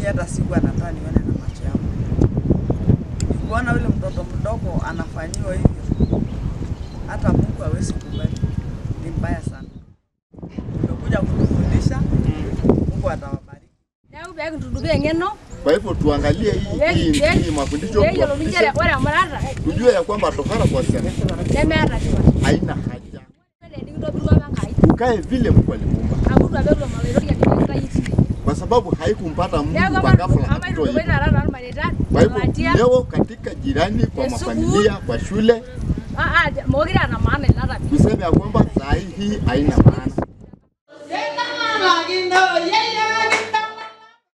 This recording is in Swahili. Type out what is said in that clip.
hata siku anataka nione na macho yangu. Kuona yule mtoto mdogo anafanyiwa hivyo, hata Mungu hawezi kubali, ni mbaya sana. Umekuja kutufundisha, Mungu atawabariki. Neeku pee kintudupaa eng'eno Kwa hivyo tuangalie hii hii hii mafundisho pee eyiolouni nchere tuwafundishe, ore emurata tujue ya kwamba tohara kwa wasichana nemeeta tipat. haina haja, Ore nikintobirua apa Enkai ukae vile Mungu alimuumba, amu itu apa etum oloiroria nikintayie tine. kwa sababu haikumpata Neeku Mungu ama kwa ghafla ama akitoa itudupaa hivyo. taata toormareita Kwa hivyo latia leo katika jirani, kwa Te sukuul. mafamilia, kwa shule ah ah mokure ana maana ina tabia. tuseme ya kwamba saa hii hii haina maana.